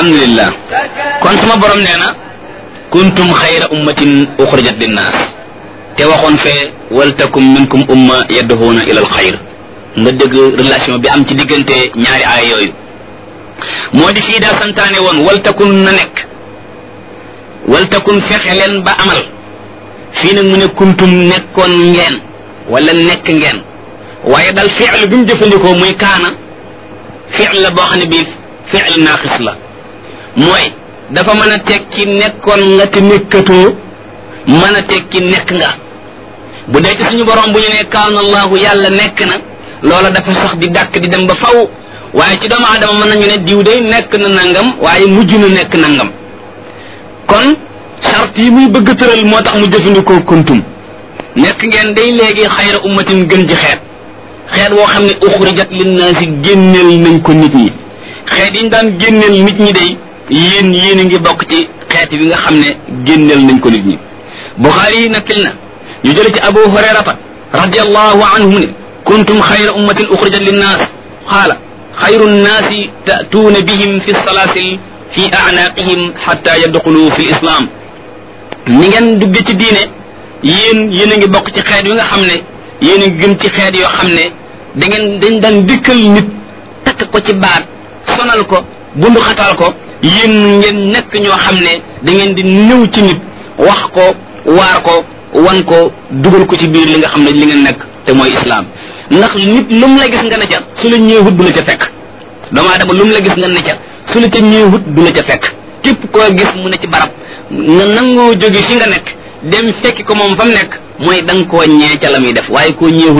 alhamdulillah kon sama borom nee na kuntum xayra ummatin uxrijat linnaas te waxoon fee waltakum minkum umma yadduhuuna ila al xayr nga dégg relation bi am ci diggante ñaari aay yooyu moo di fii daa santaane woon waltakun na nekk waltakun fexe leen ba amal fii nag mu ne kuntum nekkoon ngeen wala nekk ngeen waaye dal fi'l bi mu jëfandikoo muy kaana fi'l la boo xam ne bii fi'l naaqis la mooy dafa mën a tekki nekkoon nga te nekkatoo mën a tekki nekk nga bu dee ci suñu borom bu ñu ne kaana allahu yàlla nekk na loola dafa sax di dàkk di dem ba faw waaye ci doomu aadama mën nañu ne diw day nekk na nangam waaye mujj na nekk nangam kon charte yi muy bëgg tëral moo tax mu jëfandikoo kuntum nekk ngeen day léegi xayra ummatin gën ci xeet xeet woo xam ne uxrijat linnaasi génneel nañ ko nit ñi xeet yi ñu daan génneel nit ñi day yéen yéen a ngi bokk ci xeet bi nga xam ne génneel nañ ko nit ñi buxaari yi nettali na ñu jële ci abu hurayrata radiallahu anhu mu ne kuntum xayra ummatin uxrijat linnaas qaala xayru nnaasi tatuuna bihim fi salaasil fi anaaqihim xatta yadxulu fi lislaam ni ngeen dugge ci diine yéen yéen a ngi bokk ci xeet yi nga xam ne yéen a ngi gën ci xeet yoo xam ne da ngeen dañ daan dikkal nit takk ko ci baat sonal ko bundu xatal ko yéen ngeen nekk ñoo xam ne da ngeen di ñëw ci nit wax ko waar ko wan ko dugal ko ci biir li nga xam ne li ngeen nekk te mooy islaam ndax nit lu mu la gis nga ne ca su la ñëwut du la ca fekk doomu aadama lu mu la gis nga ne ca su la ca ñëwut du la ca fekk képp koo gis mu ne ci barab nga nangoo jóge fi nga nekk dem fekki ko moom fa mu nekk mooy da nga koo ñee ca la muy def waaye koo ñeewut